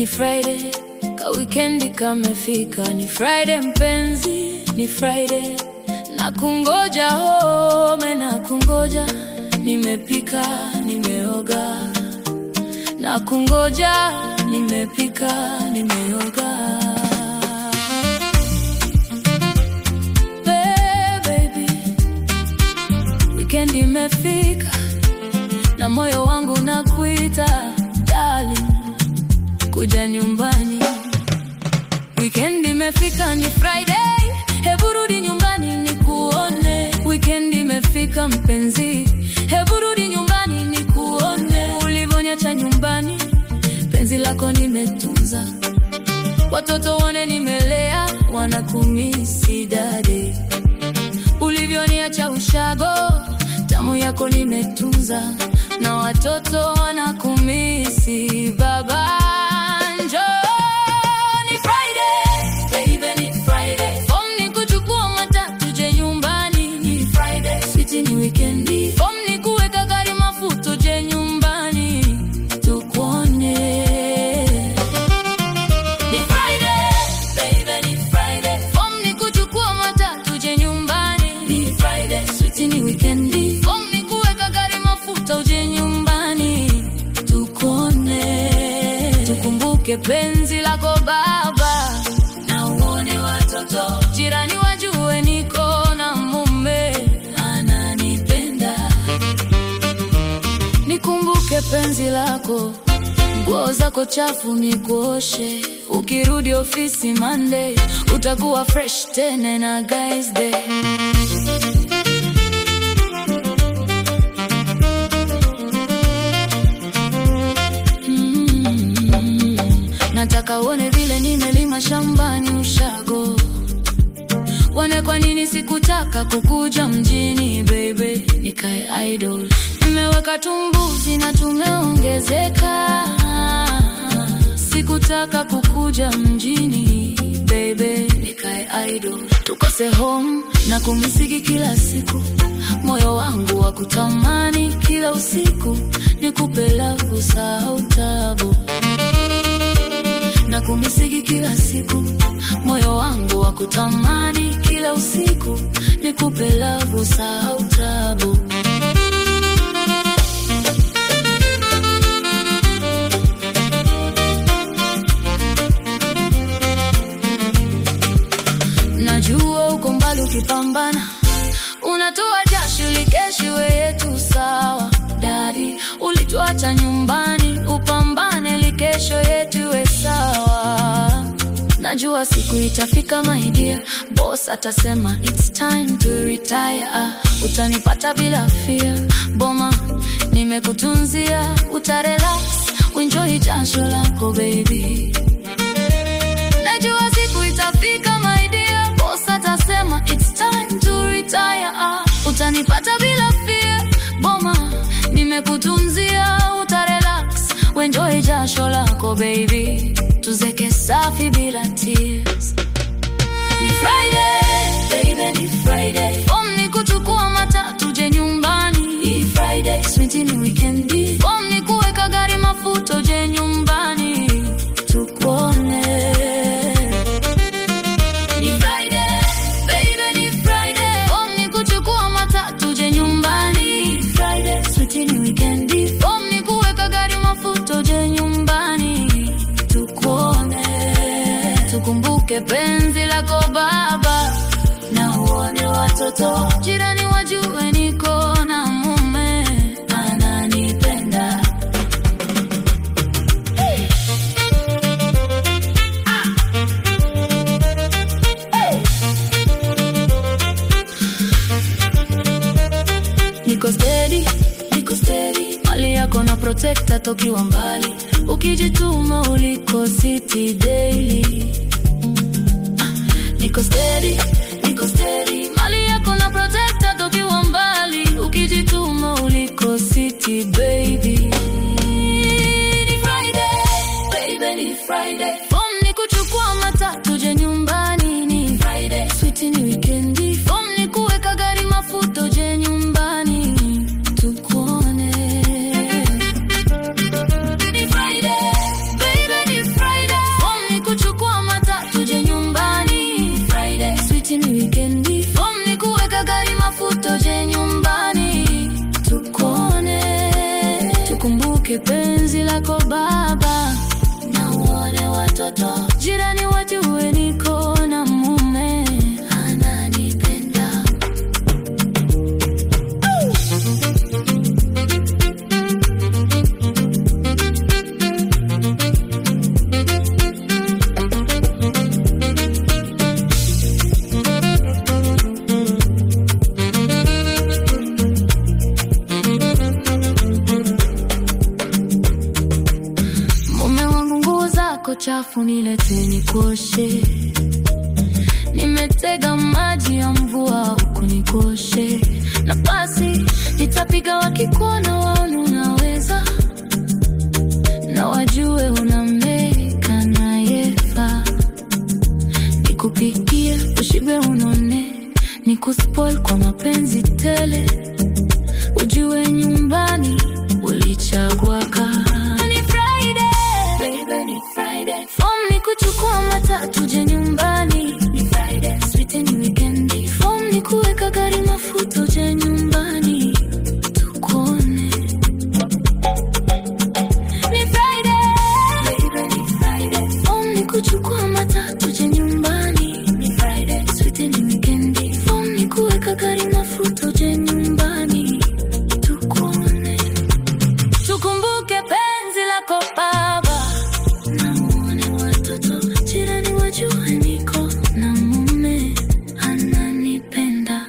ni Friday, ka wikendi kamefika, ni Friday mpenzi, ni Friday, na kungoja home, na kungoja, nimepika, nimeoga, na kungoja, nimepika, nimeoga. Hey, baby, wikendi imefika na moyo wangu nakuita darling, kuja nyumbani. Weekend imefika, ni Friday, hebu rudi nyumbani nikuone. Weekend imefika mpenzi, hebu rudi nyumbani nikuone. Ulivyoniacha nyumbani, penzi lako nimetunza, watoto wane nimelea, wanakumisi dade. Ulivyoniacha ushago, tamu yako nimetunza na watoto wanakumisi baba. Njoo, ni Friday, baby, ni Friday. Form ni kuchukua matatu je nyumbani, ni Friday. Sweet ni weekendi. Form ni kuweka gari mafuta je nyumbani, tukuone. Ni Friday, baby, ni Friday. Form ni kuchukua matatu je nyumbani, ni Friday. Sweet ni weekendi. Form ni kuweka gari mafuta uje nyumbani, tukuone. Tukumbuke penzi lako baba, na uone watoto, jirani wajue niko na mume ananipenda. Nikumbuke penzi lako, nguo zako chafu nikuoshe. Ukirudi ofisi Monday, utakuwa fresh tena na guys day. Mm, nataka uone vile nimelima shambani ushago, wane kwa nini sikutaka kukuja mjini baby, nikae idol. Nimeweka tumbuzi na tumeongezeka, sikutaka kukuja mjini baby, nikae idol. Tukose home na kumisiki kila siku, moyo wangu wa kutamani kila usiku, nikupe lavu sahau tabu na kumisiki kila siku, moyo wangu wa kutamani kila usiku, nikupe lavu sahau tabu. Najua uko mbali ukipambana, unatoa jasho likeshiwe yetu sawa. Dadi, ulituacha nyumbani, upambane likesho yetu iwe sawa. Najua siku itafika my dear, boss atasema it's time to retire. Ah, utanipata bila fear, boma nimekutunzia, utarelax, uenjoy jasho lako baby. Najua siku itafika my dear, boss atasema it's time to retire. Ah, utanipata bila fear, boma nimekutunzia, utarelax, uenjoy jasho lako baby, tuzeke safi bila tears. Ni Friday, baby, ni Friday. Form ni kuchukua matatu je nyumbani. Ni Friday, sweet ni weekendi. Form ni kuweka gari mafuta je nyumbani. Tukuone. Ni Friday, baby, ni Friday. Form ni kuchukua matatu je nyumbani. Ni Friday, sweet ni weekendi. Form ni kuweka gari mafuta je nyumbani. Tukuone. Tukumbuke penzi lako baba, na uone watoto, jirani wajue niko na mume ananipenda. Hey. Ah. Hey. Niko steady, niko steady, mali yako na protecta tokiwa mbali, ukijituma uliko city daily Niko steady, niko steady, mali yako na protecta tokiwa mbali, ukijituma uliko city baby. Ni Friday, baby, ni Friday. Form ni kuchukua matatu je nyumbani, ni Friday. Sweet ni weekendi. Form ni kuweka gari mafuta je nyumbani, tukuone. Ni Friday, baby, ni Friday. lako Baba, na uone watoto jirani wajue niko na mume ananipenda. Mume wangu, nguo zako chafu nilete nikoshe. Nimetega maji ya mvua huku nikoshe, na basi nitapiga wakikuona waone unaweza, na wajue unameka nayefaa. Nikupikie ushibe unone, nikuspoil kwa mapenzi tele, ujue nyumbani ulichagua kaa ni Friday, baby ni Friday. Form ni kuchukua matatu je nyumbani ni Friday. Sweet ni weekend. Form ni kuweka gari mafuta je nyumbani tukone. Ni Friday, baby ni Friday. Form ni kuchukua matatu je nyumbani ni Friday. Sweet ni weekend. Form ni kuweka gari mafuta je nyumbani tukone. Tukumbuke penzi lako Baba, na muone watoto jirani wajue niko na mume ananipenda.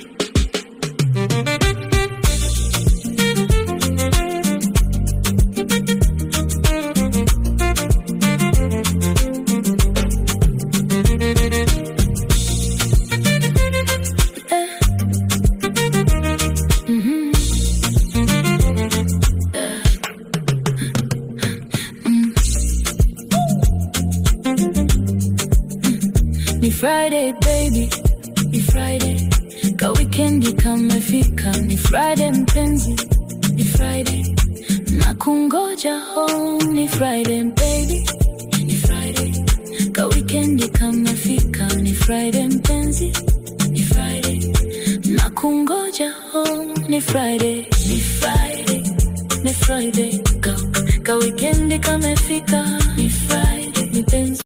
Eh. Mhm. Ni Friday baby, ni Friday ka wikendi kamefika, ni Friday mpenzi, ni Friday na kungoja home, ni Friday baby, ni Friday ka wikendi kamefika, ni Friday mpenzi, ni Friday na kungoja home, ni Friday, ni Friday, ni Friday ka, ka wikendi kamefika, ni Friday, ni penzi